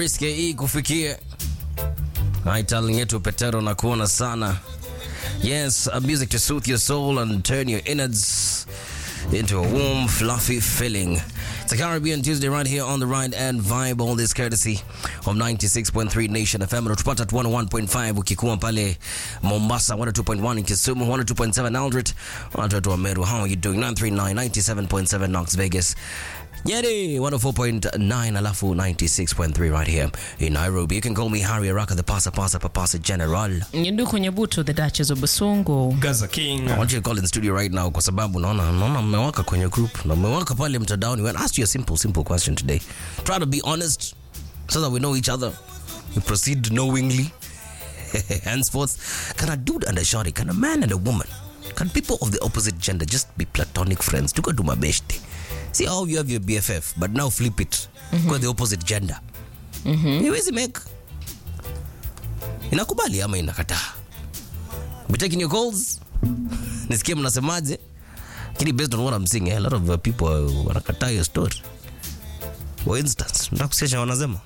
Priske hii kufikia Italin yetu Petero na kuona sana. Yes, a music to soothe your soul and turn your innards into a warm, fluffy feeling. It's a Caribbean Tuesday right here on the Ride and Vibe. All this courtesy of 96.3 Nation FM. Unatupata at 101.5 ukikuwa pale Mombasa, 102.1 in Kisumu, 102.7 Aldrit, 102 Meru. How are you doing? 939, 97.7 Knox Vegas. Nyeri 104.9 alafu 96.3 right here in Nairobi. You can call me Harry Araka, the Pasa Pasa Papasa General. Nduku Nyabuto, the Duchess of Busungu. Gaza King. I want you to call in studio right now kwa sababu naona naona mmewaka kwenye group na mmewaka pale mtandaoni. We asked you a simple simple question today. Try to be honest so that we know each other. We proceed knowingly. Henceforth, can a dude and a shorty, can a man and a woman, can people of the opposite gender just be platonic friends? Tuko tu mabeshte. See how you have your BFF, but now flip it kwa the opposite gender. Iwezi make. Inakubali ama inakataa? Be taking your calls. Nisikie mnasemaje? Lakini based on what I'm seeing, eh, a lot of uh, people uh, wanakataa hiyo story. For instance, nataka kusikia wanasema.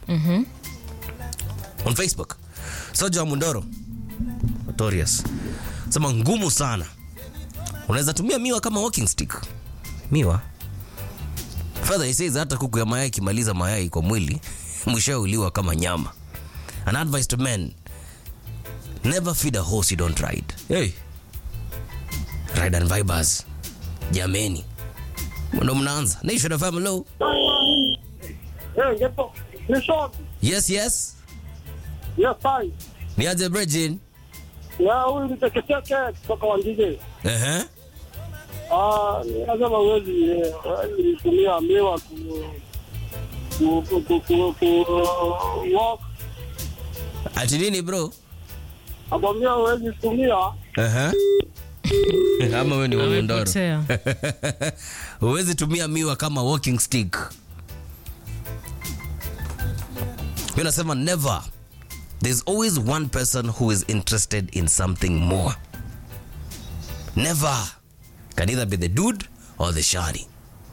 On Facebook. Soja wa Mundoro. Notorious. Sema ngumu sana. Unaweza tumia miwa kama walking stick. Miwa. Further he says hata kuku ya mayai ikimaliza mayai kwa mwili, mwishowe uliwa kama nyama. An advice to men Never feed a horse you don't ride. Hey. Ride and vibers. Jameni. Ndo mnaanza. Nation of hello. Hey, get the Nishon. Yes, yes. Yes, hi. Niaje Bridgin. Ya huyu ni teketeke kutoka Wangige. Eh Ah, lazima uwezi eh, uwezi kutumia miwa ku ku ku ku ku ku walk. Ati nini bro? Akwambia uwezi kutumia Eh Ama wewe ni wa Mondoro. Amepotea. Huwezi tumia miwa kama walking stick. Mimi nasema never. There's always one person who is interested in something more. Never. Can either be the dude or the shari.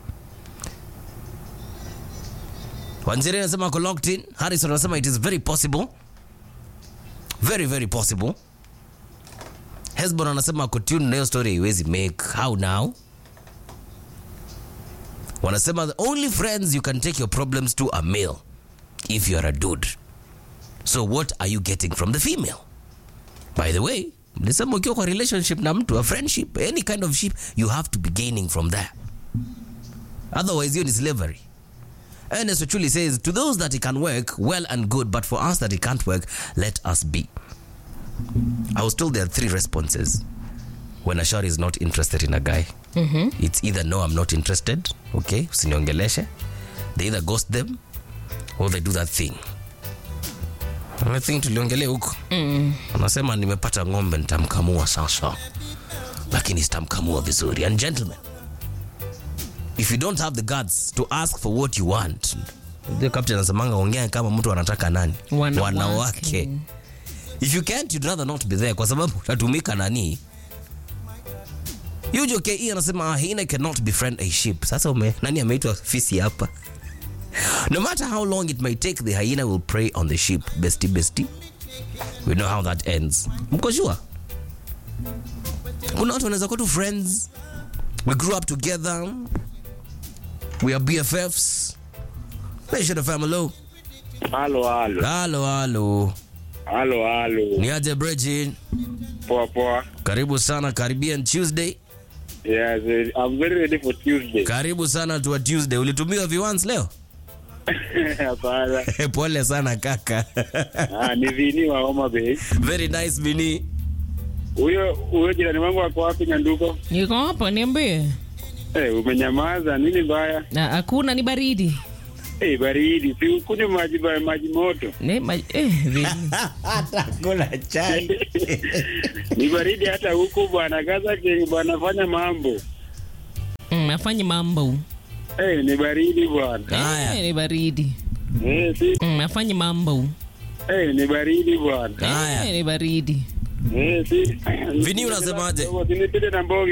Wanjiri anasema ako locked in. Harrison anasema it is very possible. Very very possible. Hesbon anasema ako tune na hiyo story haiwezi make. How now? wanasema the only friends you can take your problems to are male if you are a dude so what are you getting from the female by the way mlisema ukiwa kwa relationship na mtu a friendship any kind of ship you have to be gaining from there otherwise hiyo ni slavery Ernest Ochuli says to those that it can work well and good but for us that it can't work let us be I was told there are three responses when a shawty is not interested in a guy it's either no i'm not interested okay usiniongeleshe they either ghost them or they do that thing I think tuliongelea huko anasema nimepata ng'ombe nitamkamua sasa lakini sitamkamua vizuri and gentlemen if you don't have the guts to ask for what you want the captain anasemanga ongea kama mtu anataka nani Wanawake. wanawake if you can't you'd rather not be there kwa sababu utatumika nani Yujo KE anasema a hyena cannot befriend a sheep. Sasa ume, nani ameitwa fisi hapa? No matter how long it may take, the hyena will prey on the sheep. Bestie, bestie. We know how that ends. Mko sure? Kuna watu wanaweza kuwa tu friends. We grew up together. We are BFFs. Nation of family. Halo, halo, Halo, halo. halo, halo. Ni aje Bridget? Poa, poa. Karibu sana Caribbean Tuesday. Yes, eh, I'm very ready for Tuesday. Karibu sana tu Tuesday. Ulitumiwa viwans leo? Hapana. Pole sana kaka. Ah, ni Vini wa Homa Bay. Very nice Vini. Huyo huyo jirani wangu ako wapi Nyanduko? Niko hapa, niambie. Eh, umenyamaza. Nini mbaya? Na hakuna, ni baridi. Eh, baridi. Si ukunywe maji ba- maji moto. Ne, ma, eh, vili. Hata kula chai. Ni baridi hata huku bwana Gaza King bwana fanya mambo. Mm, afanye mambo. Eh, ni baridi bwana. Haya. Eh, ni baridi. Eh, si Mm, afanye mambo. eh, ni baridi bwana. Haya. Eh, ni baridi. Eh, si Vini unasemaje? Usinipite na mboga.